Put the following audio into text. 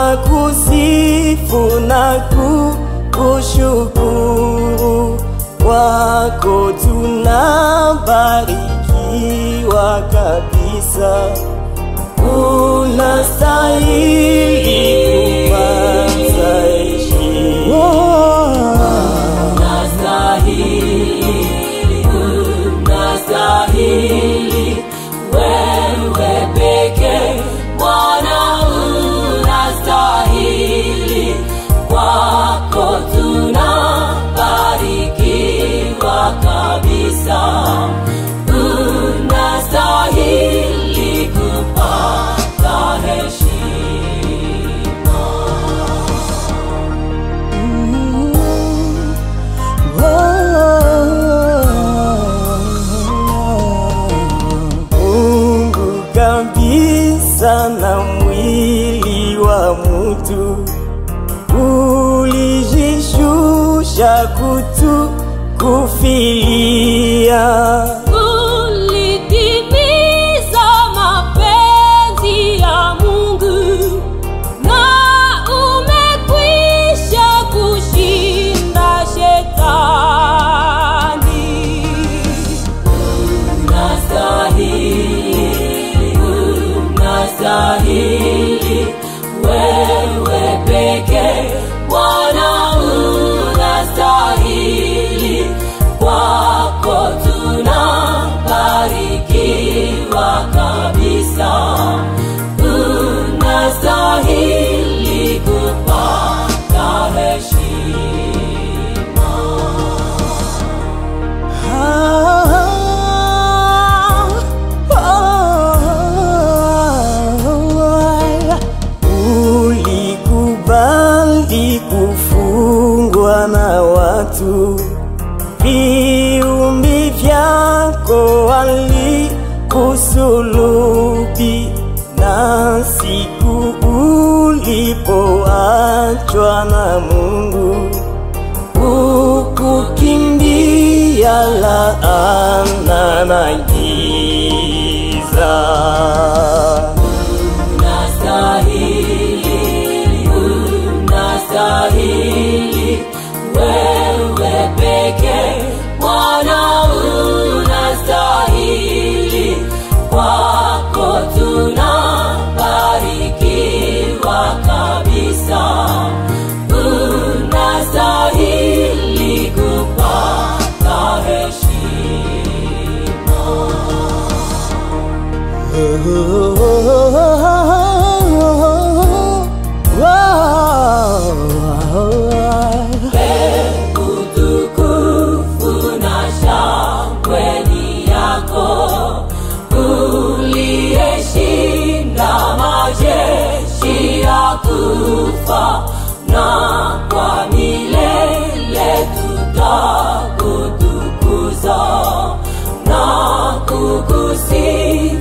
tunakusifu na kukushukuru kwako tunabarikiwa kabisa unastahili kupata heshima Unastahili, unastahili, wewe pekee Bwana unastahili, kwako tunabarikiwa kabisa. Unastahili kupata heshima. Mungu kabisa na mwili wa mutu ulijishusha kutu kufilia Ulitimiza mapenzi ya Mungu na umekwisha kushinda shetani. Unastahili, unastahili, wewe pekee Bwana unastahili, kwako tunabarikiwa kabisa. Unastahili kupata heshima. Ulikubali kufungwa na watu, viumbi vyako walikusulubi, na siku ulipoachwa na Mungu ukukimbia laana na giza. Unastahili, unastahili, wewe pekee Bwana unastahili, kwako tunabarikiwa kabisa. Unastahili kupata heshima. utukufu na shangwe ni yako, uliyeshinda majeshi ya kufa, na kwa milele tutakutukuza na kukusifu